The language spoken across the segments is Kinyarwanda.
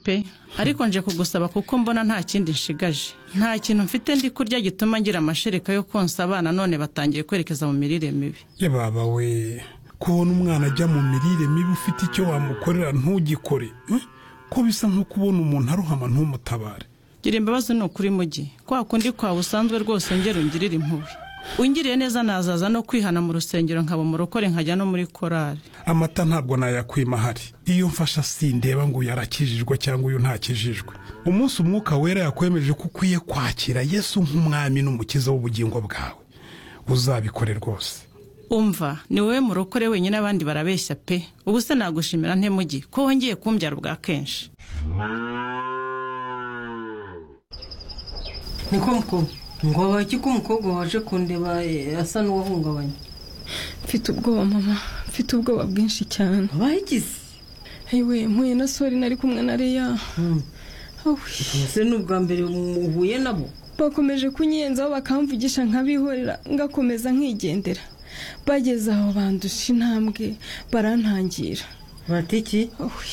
pe ariko nje kugusaba kuko mbona nta kindi nshigaje nta kintu mfite ndi kurya gituma ngira amashereka yo konsa abana none batangiye kwerekeza mu mirire mibi yababa we kubona umwana ajya mu mirire mibi ufite icyo wamukorera ntugikore eh? ko bisa nko kubona umuntu aruhama ntumutabare gira imbabazi ni ukuri mujyi kwa kundi kwawe usanzwe rwose ngera ungirira impuhwe ungiriye neza nazaza no kwihana mu rusengero nkaba umurokore nkajya no muri korari amata ntabwo nayakwima ahari iyo mfasha sindeba ngo uyu arakijijwe cyangwa uyu ntakijijwe umunsi umwuka wera yakwemeje ko ukwiye kwakira yesu nk'umwami n'umukiza w'ubugingo bwawe uzabikore rwose umva ni wowe murokore wenyine abandi barabeshya pe ubu se nagushimira ntemugi ko wongeye kumbyara bwa kenshi niko mukobwa ngo abaki ko umukobwa waje kundeba eh, asa n'uwahungabanye mfite ubwoba mama mfite ubwoba bwinshi cyane abayigize yewe mpuye na sori nari kumwe na leya Awe, ese ni ubwa mbere uhuye nabo bakomeje kunyenzaho bakamvugisha nkabihorera ngakomeza nkigendera bageze aho bandusha intambwe barantangira batiki Awe,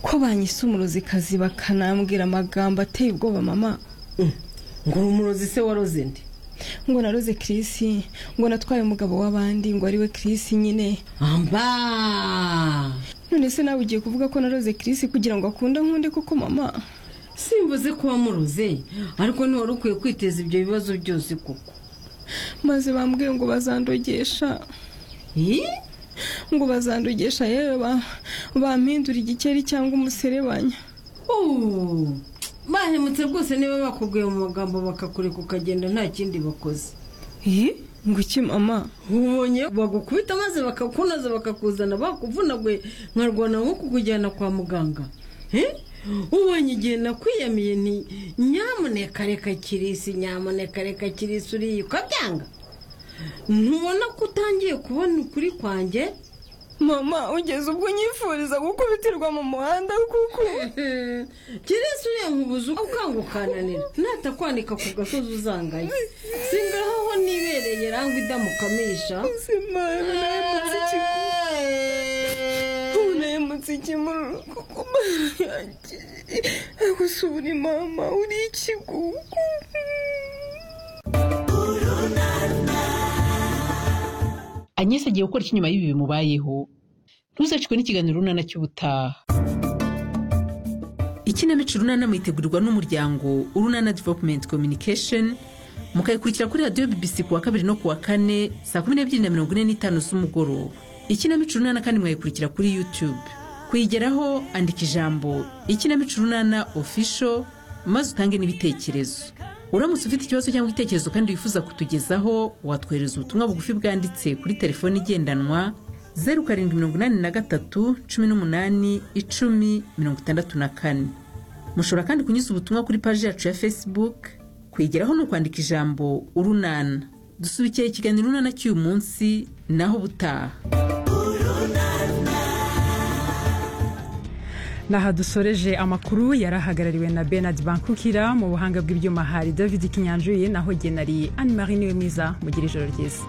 ko banyise umuruzikazi bakanambwira amagambo ateye ubwoba mama ngo urumurozi se waroze nde ngo naroze Chris ngo natwaye umugabo w'abandi ngo ariwe Chris nyine amba none se nawe ugiye kuvuga ko naroze Chris kugira ngo akunda nkunde koko mama simvuze ko wamuroze ariko ntiwari ukwiye kwiteza ibyo bibazo byose koko maze bambwiye ngo bazandogesha Ih, ngo bazandogesha yewe ba bampindura igikeri cyangwa umuserebanya uuu, bahemutse rwose niba bakubwiye mu magambo bakakureka ukagenda nta kindi bakoze Eh, ngo iki mama ubonye bagukubita maze bakakunoza bakakuzana bakuvunaguye nkarwana nko kukujyana kwa muganga Eh? ubonye igihe nakwiyamiye nti nyamuneka reka kirisi nyamuneka reka kirisi uriye ukabyanga ntubona ko utangiye kubona ukuri kwanjye mama ugeze ubwo unyifuriza gukubitirwa mu muhanda kuko kirisi uriya nkubuze uko ukanga ukananira natakwanika ku gasozi uzangaye singaho nibereye rangwa idamukamisha ubuzima naremutse ikiguru naremutse ikimururu kuko yanjye agusubira mama uri ikigugu agnes agiye gukora iki nyuma y'ibi bimubayeho ntuzacikwe n'ikiganiro runana cy'ubutaha ikinamico runana mwitegurirwa n'umuryango urunana development communication mukayikurikira kuri radiyo bbc ku wa kabiri no ku wa kane saa kumi n'ebyiri na mirongo ine n'itanu z'umugoroba ikinamico runana kandi mwayikurikira kuri youtube kuyigeraho andika ijambo ikinamico runana official maze utange n'ibitekerezo uramutse ufite ikibazo cyangwa igitekerezo kandi wifuza kutugezaho watwohereza ubutumwa bugufi bwanditse kuri telefoni igendanwa zeru karindwi mirongo inani na gatatu cumi n'umunani icumi mirongo itandatu na kane mushobora kandi kunyuza ubutumwa kuri paji yacu ya facebook kwigeraho ni ukwandika ijambo urunana dusubikiye ikiganiro urunana cy'uyu munsi naho ubutaha naha dusoreje amakuru yari ahagarariwe na benard bankukira mu buhanga bw'ibyuma hari david kinyanjuye naho genari anne marie niwe mwiza mugira ijoro ryiza